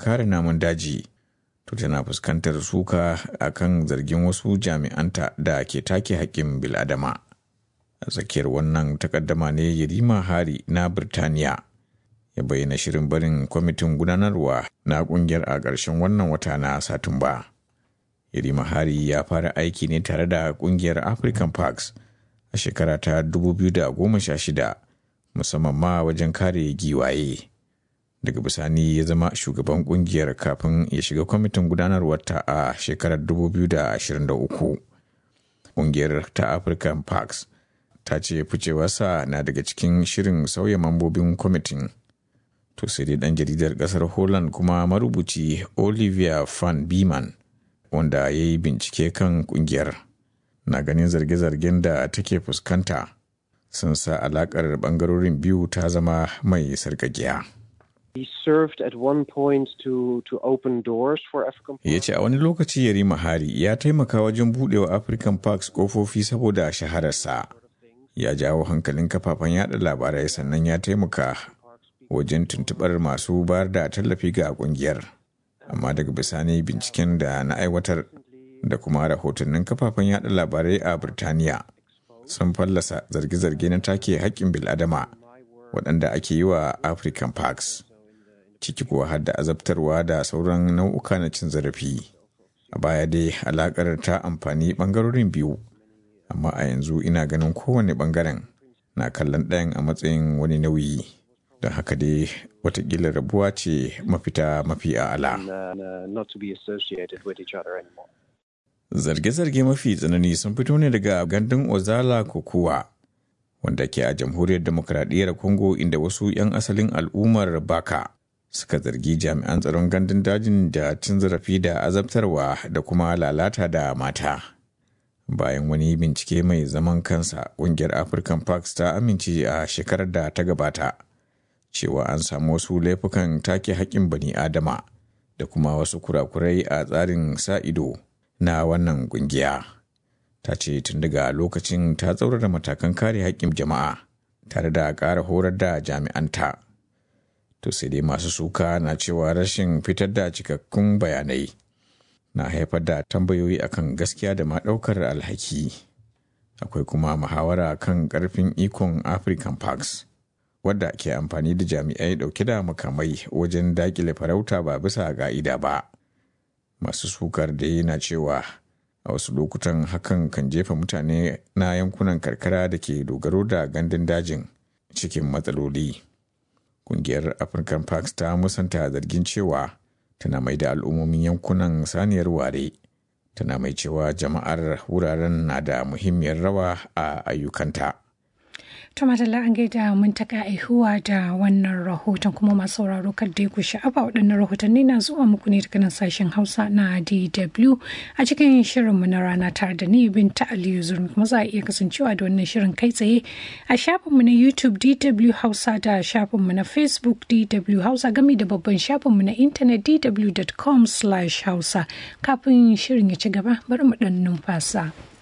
kare namun daji to tana fuskantar suka akan zargin wasu jami'anta da ke take haƙƙin biladama a tsakiyar wannan takaddama ne yarima hari na birtaniya ya bayyana shirin barin kwamitin gudanarwa na kungiyar a ƙarshen wannan wata na satumba yarima hari ya fara aiki ne tare da kungiyar african parks a shekara ta 2016 musamman ma wajen kare giwaye daga bisani ya zama shugaban kungiyar kafin ya shiga kwamitin gudanarwarta a shekarar 2023 kungiyar ta african parks ta ce ficewarsa na daga cikin shirin sauya mambobin kwamitin to sai dai dan jaridar kasar holland kuma marubuci olivia van beeman wanda ya yi bincike kan kungiyar na ganin zarge-zargen da take fuskanta sun sa alakar bangarorin biyu ta zama mai sarkakiya. Ya ce a wani lokaci Yarima Hari ya taimaka wajen budewa African Parks kofofi saboda shahararsa. Ya jawo hankalin kafafen yada labarai sannan ya taimaka wajen tuntubar masu bayar da tallafi ga kungiyar. Amma daga bisani binciken da na aiwatar da kuma rahotannin kafafen yada labarai a Birtaniya sun fallasa zarge-zarge na take haƙƙin bil'adama waɗanda ake yi wa African Parks. ciki kuwa har da azabtarwa da sauran nau'uka na cin zarafi a baya dai alakar ta amfani bangarorin biyu amma a yanzu ina ganin kowane bangaren na kallon ɗayan a matsayin wani nauyi don haka dai watakila rabuwa ce mafita mafi a'ala zarge-zarge mafi tsanani sun fito ne daga gandun ozala kokowa wanda ke a jamhuriyar demokradiyyar congo inda wasu 'yan asalin al'ummar baka suka zargi jami'an tsaron gandun dajin da cin zarafi da azabtarwa da kuma lalata da mata. Bayan wani bincike mai zaman kansa, ƙungiyar African Parks ta amince a shekarar da ta gabata cewa an samu wasu laifukan take haƙƙin bani Adama da kuma wasu kurakurai a tsarin sa ido na wannan ƙungiya. Ta ce tun daga lokacin ta tsaurara matakan kare haƙƙin jama'a tare da ƙara horar da jami'anta. to sai dai masu suka na cewa rashin fitar da cikakkun bayanai na haifar da tambayoyi akan gaskiya da ma ɗaukar alhaki akwai kuma muhawara kan ƙarfin ikon african parks wadda ke amfani da jami'ai ɗauke da makamai wajen daƙile farauta ba bisa ga'ida ba masu sukar da yana cewa a wasu lokutan hakan kan jefa mutane na yankunan karkara da ke dogaro da gandun dajin cikin matsaloli. kungiyar african parks ta musanta zargin cewa tana mai da al'ummomin yankunan saniyar ware tana mai cewa jama'ar wuraren na da muhimmiyar rawa a ayyukanta Tumatala an gaida mun taka aihuwa da wannan rahoton kuma masu sauraro kan dai ku sha'afa waɗannan rahotanni na zuwa muku ne daga nan sashen Hausa na DW a cikin shirinmu na rana tare da ni Binta Aliyu Zurmi kuma za a iya kasancewa da wannan shirin kai tsaye a shafinmu na YouTube DW Hausa da shafinmu na Facebook DW Hausa gami da babban shafinmu na intanet dw.com/hausa kafin shirin ya ci gaba bari mu ɗan numfasa.